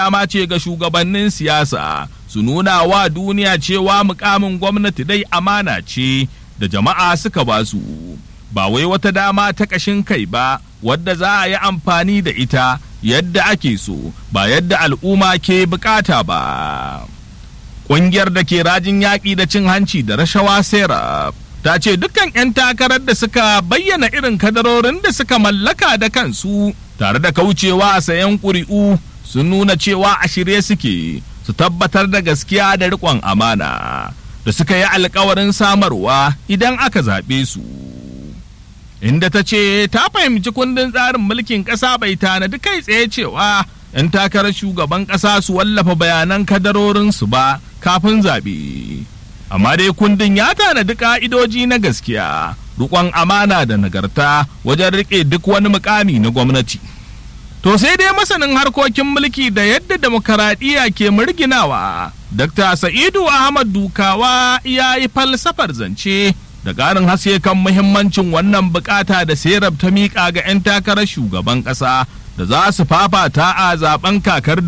dama ce ga shugabannin siyasa su nuna wa duniya cewa mukamin gwamnati dai amana ce da jama'a suka ba su ba wai wata dama ta ƙashin kai ba wadda za a yi amfani da ita yadda ake so ba yadda al'umma ke bukata ba ƙungiyar da ke rajin yaƙi da cin hanci da rashawa sera ta ce dukkan 'yan takarar da suka bayyana irin kadarorin da suka mallaka da kansu tare da kaucewa a sayan ƙuri'u sun nuna cewa a shirye suke su tabbatar da gaskiya da riƙon amana da suka yi alkawarin samarwa idan aka zaɓe su. Inda ta ce ta fahimci kundin tsarin mulkin ƙasa bai tanadi kai tsaye cewa 'yan takarar shugaban ƙasa su wallafa bayanan kadarorinsu ba kafin zaɓe. Amma dai kundin ya tanadi ƙa'idoji na gaskiya, riƙon amana da nagarta wajen riƙe duk wani mukami na gwamnati. To sai dai masanin harkokin mulki da yadda demokaradiyya ke murginawa, Dr. Sa'idu Ahmad Dukawa ya yi falsafar zance da ƙarin haske kan muhimmancin wannan bukata da serab ta miƙa ga 'yan takarar shugaban ƙasa da za su fafata a zaben kakar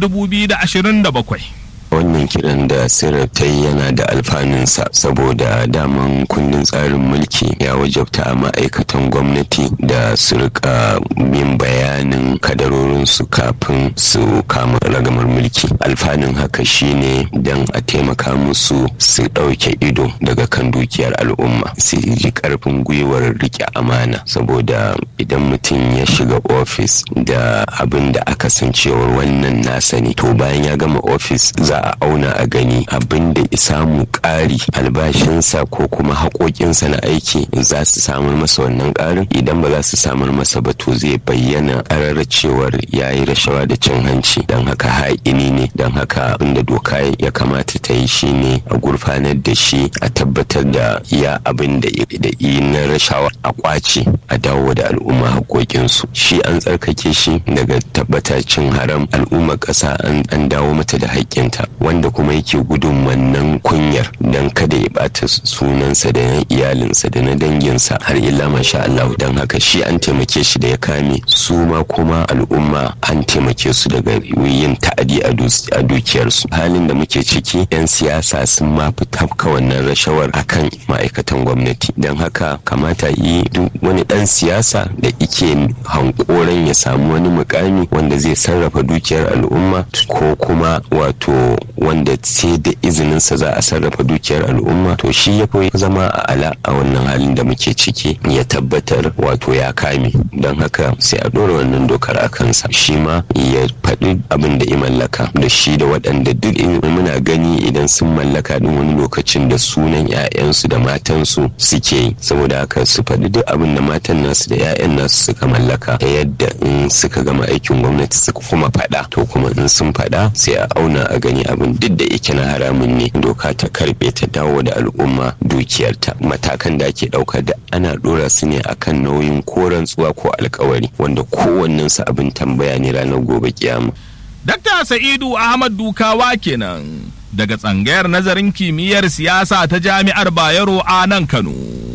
2027. wannan kiran da sirar ta yi yana da alfanunsa saboda daman kundin tsarin mulki ya wajabta a ma'aikatan gwamnati da su rika yin bayanin kadarorinsu kafin su kama ragamar mulki alfanun haka shine don a taimaka musu su ɗauke ido daga kan dukiyar al'umma su ji karfin gwiwar rike amana saboda idan mutum ya shiga ofis da abin da aka san cewar wannan nasa ne to bayan ya gama ofis za a auna a gani abin da samu ƙari albashinsa ko kuma haƙoƙinsa na aiki za su samar masa wannan ƙarin idan ba za su samar masa ba to zai bayyana ƙarar cewar ya yi rashawa da cin hanci don haka haƙini ne don haka abin da doka ya kamata ta yi shine a gurfanar da shi a tabbatar da iya abin da yi na rashawa a kwace a dawo da al'umma haƙoƙinsu shi an tsarkake shi daga tabbatar cin haram al'ummar ƙasa an dawo mata da haƙƙinta wanda kuma yake gudun wannan kunyar don kada ya bata sunansa da na iyalinsa da na danginsa har illa masha Allah don haka shi an taimake shi da ya kame su ma kuma al'umma an taimake su daga yin ta'adi a dukiyarsu halin da muke ciki 'yan siyasa sun ma fi tafka wannan rashawar akan ma'aikatan gwamnati don haka kamata yi duk wani dan siyasa da ike hankoran ya samu wani mukami wanda zai sarrafa dukiyar al'umma ko kuma wato wanda sai da izininsa za a sarrafa dukiyar al'umma to shi ya fi zama a ala a wannan halin da muke ciki ya tabbatar wato ya kame don haka sai a ɗora wannan dokar a kansa shi ma ya faɗi abin da ya mallaka da shi da waɗanda duk muna gani idan sun mallaka din wani lokacin da sunan 'ya'yansu da matansu suke yi saboda haka su faɗi duk abin da matan nasu da 'ya'yan nasu suka mallaka ta yadda in suka gama aikin gwamnati suka kuma faɗa to kuma in sun faɗa sai a auna a gani abin duk da yake na haramun ne doka ta karbe ta dawo da al'umma dukiyarta matakan da ake ɗauka da ana ɗora su ne akan nauyin ko rantsuwa ko alkawari wanda kowannen su abin tambaya ne ranar gobe kiyama Dakta Sa'idu Ahmad Dukawa kenan daga tsangayar nazarin kimiyyar siyasa ta Jami'ar Bayero a nan Kano.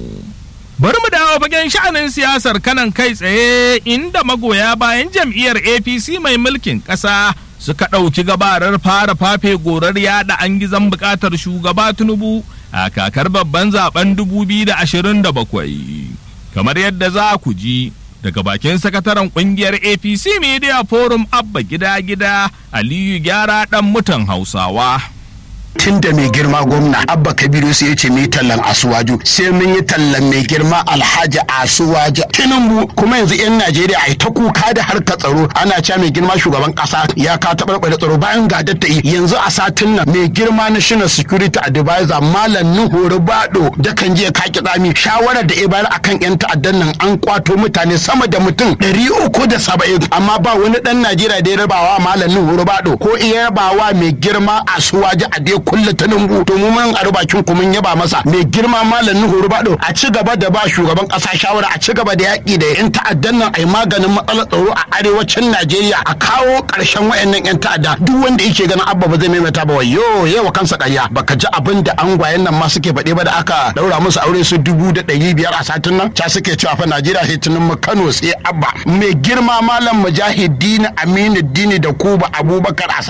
Bari mu dawo fagen sha'anin siyasar kanan kai tsaye inda magoya bayan jam'iyyar APC mai mulkin ƙasa suka ɗauki gabarar fara fafe gorar yada an gizon buƙatar shugaba Tinubu a kakar babban zaben 2027. Kamar yadda za ku ji daga bakin sakataren kungiyar apc media forum abba gida gida aliyu gyara dan mutan hausawa tun da mai girma gwamna abba kabiru sai ya ce mai tallan asuwaju sai mun yi tallan mai girma alhaji asuwaju tinubu kuma yanzu yan najeriya a ta kuka da harka tsaro ana cewa mai girma shugaban kasa ya ka taɓarɓare tsaro bayan ga datta yanzu a satin nan mai girma national security advisor malam nuhu rubado da kan je kaki tsami shawarar da ya bayar akan yan ta'addan nan an kwato mutane sama da mutum ɗari uku da saba'in amma ba wani ɗan najeriya da ya rabawa malam nuhu rubado ko iya rabawa mai girma asuwaju a dai kulle tinubu to mu mun a bakin ku mun yaba masa mai girma malam nuhu rubado a ci gaba da ba shugaban kasa shawara a ci gaba da yaki da yan ta'addan nan ai maganin matsalar tsaro a arewacin najeriya a kawo karshen wayannan yan ta'adda duk wanda yake ganin abba ba zai maimaita ba wayo yawa kansa ƙarya baka ji abin da angwayen nan ma suke faɗe ba da aka daura musu aure su dubu da ɗari biyar a satin nan ca suke cewa fa najeriya sai tunan mu kano sai abba mai girma malam mujahidin aminu dini da kuba abubakar a